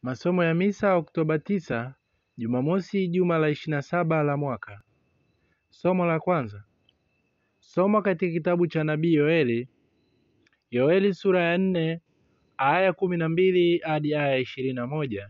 Masomo ya Misa Oktoba tisa, Jumamosi juma la ishirini na saba la mwaka. Somo la kwanza. Somo katika kitabu cha nabii Yoeli, Yoeli sura ya nne aya kumi na mbili hadi aya ishirini na moja.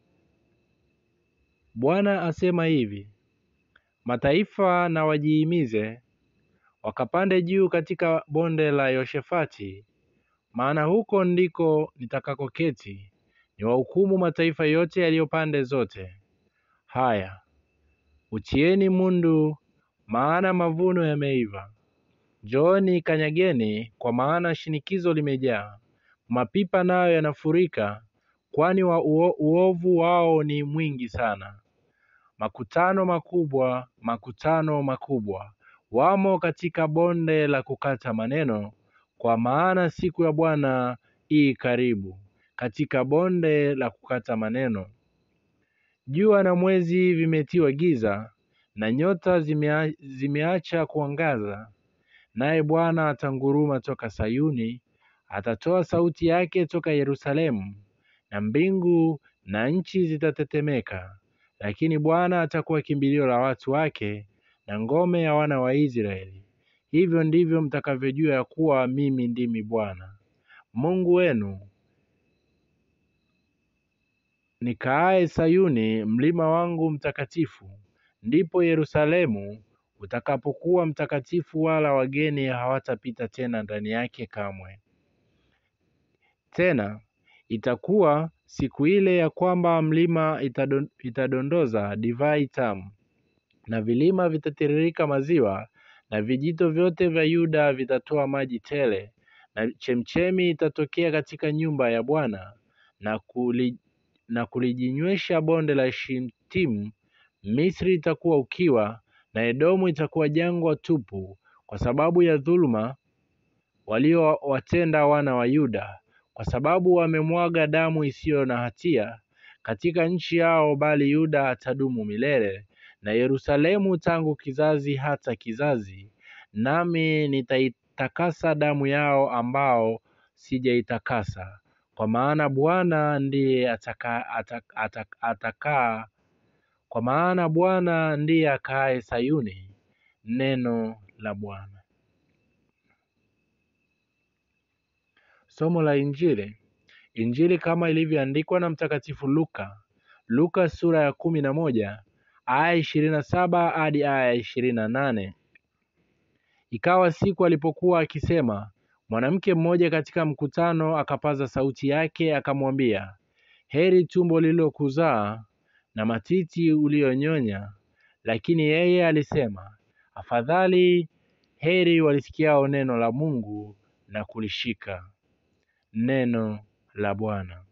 Bwana asema hivi: mataifa na wajihimize, wakapande juu katika bonde la Yoshefati, maana huko ndiko nitakakoketi niwahukumu mataifa yote yaliyo pande zote. Haya, uchieni mundu, maana mavuno yameiva. Njooni kanyageni, kwa maana shinikizo limejaa. Mapipa nayo yanafurika, kwani wa uo, uovu wao ni mwingi sana. Makutano makubwa, makutano makubwa wamo katika bonde la kukata maneno, kwa maana siku ya Bwana i karibu, katika bonde la kukata maneno. Jua na mwezi vimetiwa giza, na nyota zimea, zimeacha kuangaza. Naye Bwana atanguruma toka Sayuni, atatoa sauti yake toka Yerusalemu, na mbingu na nchi zitatetemeka. Lakini Bwana atakuwa kimbilio la watu wake, na ngome ya wana wa Israeli. Hivyo ndivyo mtakavyojua ya kuwa mimi ndimi Bwana Mungu wenu, nikaaye Sayuni, mlima wangu mtakatifu. Ndipo Yerusalemu utakapokuwa mtakatifu, wala wageni hawatapita tena ndani yake kamwe. Tena itakuwa siku ile ya kwamba mlima itadon, itadondoza divai tamu, na vilima vitatiririka maziwa, na vijito vyote vya Yuda vitatoa maji tele, na chemchemi itatokea katika nyumba ya Bwana na kuli, na kulijinywesha bonde la Shitimu. Misri itakuwa ukiwa, na Edomu itakuwa jangwa tupu, kwa sababu ya dhuluma waliowatenda wana wa Yuda, kwa sababu wamemwaga damu isiyo na hatia katika nchi yao, bali Yuda atadumu milele na Yerusalemu tangu kizazi hata kizazi. Nami nitaitakasa damu yao ambao sijaitakasa, kwa maana Bwana ndiye ataka, ataka, ataka, atakaa kwa maana Bwana ndiye akaaye Sayuni. Neno la Bwana. Somo la Injili. Injili kama ilivyoandikwa na Mtakatifu Luka. Luka sura ya kumi na moja aya ishirini na saba hadi aya ishirini na nane. Ikawa siku alipokuwa akisema, mwanamke mmoja katika mkutano akapaza sauti yake akamwambia, heri tumbo lililokuzaa na matiti uliyonyonya. Lakini yeye alisema, afadhali heri walisikiao neno la Mungu na kulishika. Neno la Bwana.